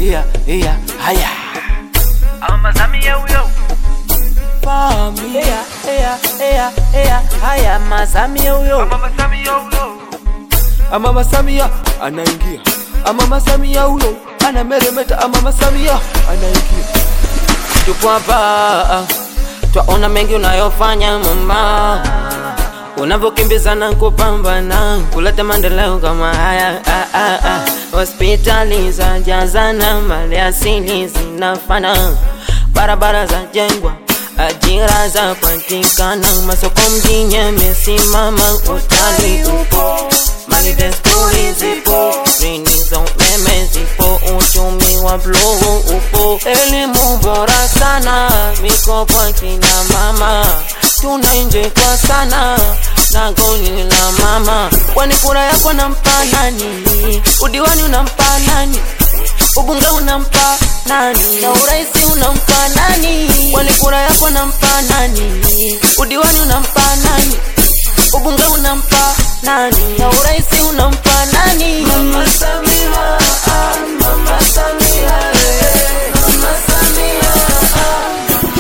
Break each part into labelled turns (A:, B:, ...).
A: iya iya haya
B: Mama Samia huyo.
A: Familia iya iya iya haya Masamia huyo
B: Mama Samia huyo.
A: Mama Samia anaingia Mama Samia huyo anameremeta Mama Samia anaingia tupo hapa twaona mengi unayofanya mama unavyokimbizana kupambana kuleta maendeleo kama haya ah, ah, ah. hospitali za jazana mali asili zinafana barabara za jengwa ajira za patikana masoko mjini yamesimama utalii upo mali desturi zipo rini za umeme zipo uchumi wa bluu upo elimu bora sana mikopo kina mama tunainjekwa sana na goli la mama kwani kura yako nampa nani udiwani unampa nani ubunge unampa nani na uraisi unampa nani kwani kura yako nampa nani udiwani unampa nani ubunge unampa nani na uraisi unampa nani mama Samia ah, mama Samia eh, mama Samia ah,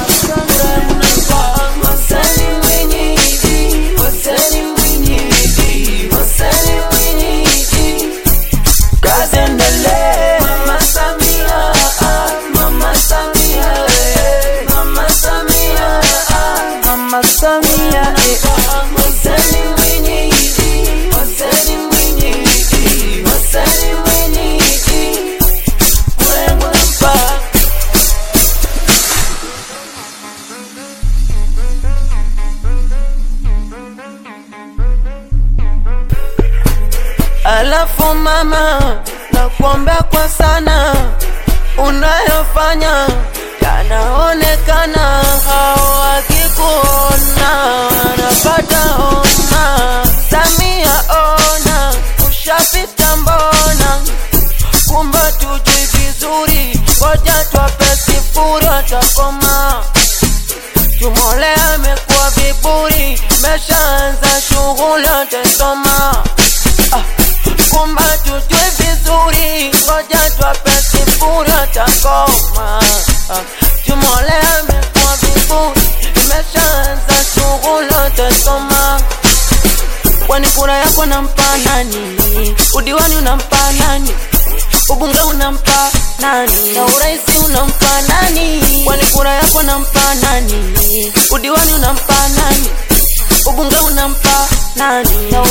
A: Wasani mwenyeji, wasani mwenyeji, wasani mwenyeji. Kazi endelee. Mama Samia, ah, Mama Samia, eh, Mama Samia, ah, Mama Samia, eh, ah, wasani mwenyeji, wasani mwenyeji, wasani mwenyeji. Mwengu nampa. Alafu mama, nakuombea kwa sana, unayofanya yanaonekana, hao wakikuona wanapata homa. Samia ona, ushapita mbona, kumbe tujui vizuri, ngoja twape sifuri watakoma. Tumole amekuwa viburi, meshaanza shughuli atasoma kumba tujue vizuri, ngoja twape sifuri atakoma. Tumole amekuwa viburi, imeshaanza shughuli atasoma. Kwani kura yako nampa nani? Udiwani unampa nani? Ubunge unampa nani? Na uraisi unampa nani? Kwani kura yako nampa nani? Udiwani unampa nani? Ubunge unampa nani? Na